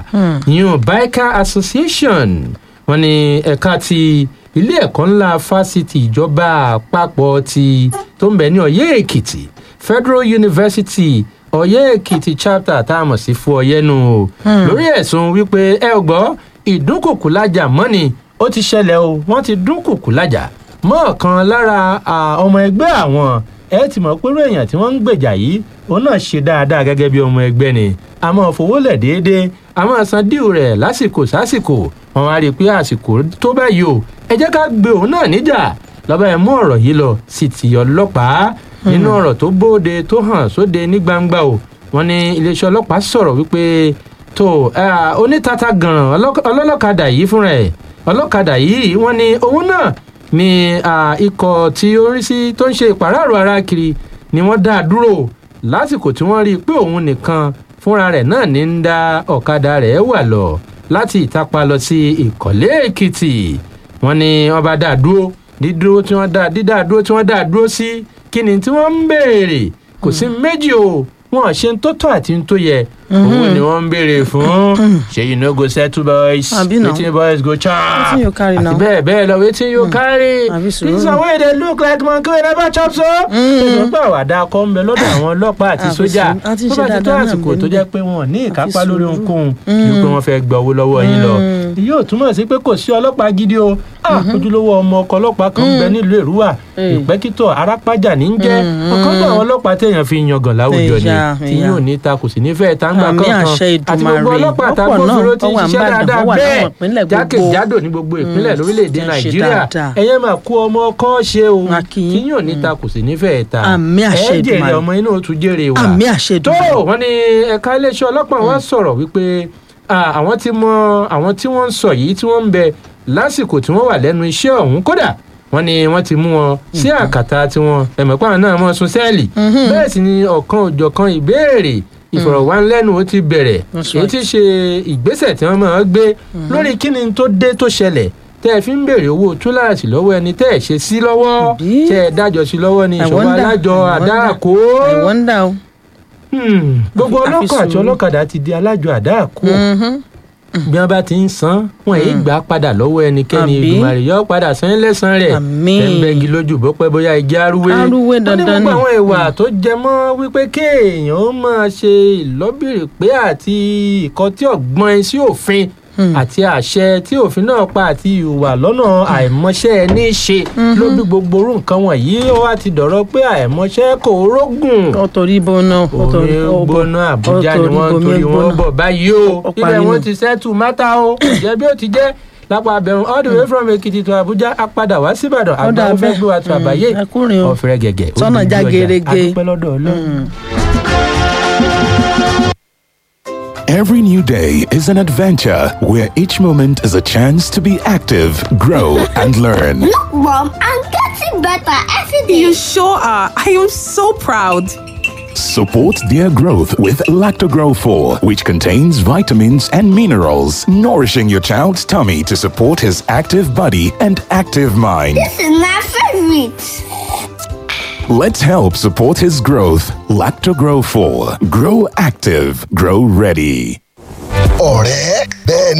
ìyún biker association wọn ní ẹ̀ka ti ilé ẹ̀kọ́ ńlá fásitì ìjọba àpapọ̀ ti tó ń bẹ ní ọ̀yẹ́ èkìtì federal university ọ̀yẹ́ èkìtì chapter tá a mọ̀ sí fún ọ̀yẹ́nu o lórí ẹ̀sùn wípé ẹ ò gbọ́ ìdúnkùkù lájà mọ́ni ó ti ṣẹlẹ̀ o wọ́n ti dúnkùkù lájà mọ́ ọ̀kan lára ọmọ ẹgbẹ́ àwọn ẹ ti mọ̀ pé irú èèyàn tí wọ́n ń gbèjà yìí òun náà ṣe dáadáa gẹ́gẹ́ bí ọmọ ẹgbẹ́ ni a máa fowó lẹ̀ déédéé a máa san díù rẹ̀ lásìkò sásìkò wọn á rí i pé àsìkò tó báyìí o ẹ jẹ́ ká gbé òun náà níjà lọ́ba ẹ̀ mú ọ̀rọ̀ yìí lọ sí ti ọlọ́pàá nínú ọ̀rọ̀ tó bóde tó hàn sóde ní gbangba o wọn ní iléeṣẹ́ ọlọ́pàá sọ̀rọ̀ wípé tó onítata gànràn ọlọ́lọ́kadà yìí fúnra ẹ̀ ọlọ́kadà yìí wọ́n ní òun náà ni ikọ̀ tí ó rí sí tó ń ṣe ìpàráàrọ̀ ara kiri ni wọ́n dá a dúró lásìkò tí wọ́n rí i pé òun nìkan fúnra rẹ̀ náà ní ń dá ọ̀kadà rẹ̀ wà lọ láti ìtapa lọ sí ìkọ̀lé èkìtì wọ́n ní wọ́n bá dá a dúró dídúró tí wọ́n dá dídá dúró tí wọ́n dá a dúró sí kí ni tí wọ́n ń béèrè kò sí méjì o wọn ṣe ń tó tọ́ àti ń tó yẹ owó ni wọ́n ń béèrè fún ṣé you no go settle boys wetin boys go chop àti bẹ́ẹ̀ bẹ́ẹ̀ lọ wetin you carry this one wey dey look like monkey wey never chop so. ṣùgbọ́n pé àwàdà akọ ń bẹ lọ́dọ̀ àwọn ọlọ́pàá àti sójà tó bá ti tó àsìkò tó jẹ́ pé wọn ò ní ìkápá lórí ohunkóhun ju pé wọ́n fẹ́ gba owó lọ́wọ́ yín lọ. yóò túmọ̀ sí pé kò sí ọlọ́pàá gidi o ojúlówó ọmọ ọkọ̀ ọlọ́pàá kan ń bẹ nílùú èrúwà ìpẹ́kítọ̀ arápájà ní ń jẹ́ ọ̀kan náà àwọn ọlọ́pàá téèyàn fi yangàn láwùjọ ni tí yóò ní ta kò sì ní fẹ́ẹ́ tá ń gbà kankan àti gbogbo ọlọ́pàá àtàgbọ́sọ̀rọ̀ tí ń ṣiṣẹ́ dáadáa bẹ́ẹ̀ jákèjádò ní gbogbo ìpínlẹ̀ lórílẹ̀‐èdè nàìjíríà ẹ̀yẹ́ máa kó ọmọ ọkọ ṣe o tí yóò ní ta kò sì ní fẹ́ẹ́ ta ẹ̀ jèrè ọmọ inú tún jèrè wa tó wọ́n ní ẹ̀ka iléeṣẹ́ ọlọ́pàá wa sọ̀rọ̀ wípé àwọn tí mọ àwọn tí wọ́n ń sọ yìí tí wọ́n ń bẹ lásìkò tí wọ́n wà lẹ́nu iṣẹ́ ọ̀hún kódà wọ́n ní wọ́n ti mú wọn sí àkàtà tiwọn ẹ̀mọ̀pá náà mọ̀ sún sẹ́ẹ̀lì bẹ́ẹ̀ sì ni ọ̀kan òjọ̀kan ìbéèrè ìfọ̀rọ̀wánilẹ́nuwò ti bẹ̀rẹ̀ èyí ti ṣe ìgbésẹ̀ tí wọ́n máa gbé lórí kíni tó dé tó ṣẹlẹ̀ tẹ́ ẹ fi ń béèrè owó túláàsì lọ́wọ́ ẹni tẹ́ ẹ ṣe sí lọ́wọ́ tẹ́ ẹ dájọ́ sí lọ́wọ́ ní ìṣọ̀wọ́ alájọ àdáàkó gbogbo ọlọ́kọ̀ àti ọlọ́kadà ti di alájọ àdáàkó bí wọn bá ti ń san wọn èyí gbà padà lọ́wọ́ ẹnikẹ́ni ìgbìmọ̀rẹ̀ yọ padà san lẹ́sàn rẹ̀ tẹ́ńbẹ́gi lójú bó pẹ́ bóyá igi arúwé arúwé dandan ni. wọ́n ní gbogbo àwọn ìwà tó jẹ mọ́ wípé kéèyàn ó máa ṣe ìlọ́bìrì pé àti ìkọtí ọ̀gbọ́n sí òfin àti àṣẹ tí òfin náà pa àti ìwà lọ́nà àìmọṣẹ́ ní í ṣe ló bí gbogbo orú nǹkan wọ̀nyí ó wá ti dọ̀rọ̀ pé àìmọṣẹ́ kò rógùn. ọ̀tọ̀rí bọ́nà omi gbóná àbújá ni wọ́n torí wọ́n bọ̀ báyìí o ibẹ̀ wọ́n ti sẹ́tù mátà o jẹ́ bí ó ti jẹ́ lápá abẹ́rùn all the way from èkìtì to abuja a padà wá síbàdàn àgbà ó fẹ́ gbé wa tó àbáyé ọ̀fẹ́rẹ́ gẹ̀gẹ̀ sọ́nà já gerege adúpẹ́ lọ́dọ̀ ọlọ́run. Every new day is an adventure where each moment is a chance to be active, grow, and learn. Look, Mom, I'm getting better every day. You sure are. I am so proud. Support their growth with Lactogrow 4, which contains vitamins and minerals, nourishing your child's tummy to support his active body and active mind. This is my favorite. Let's help support his growth. Lactogrow 4. Grow active, grow ready. ọ̀rẹ́ bẹ́ẹ̀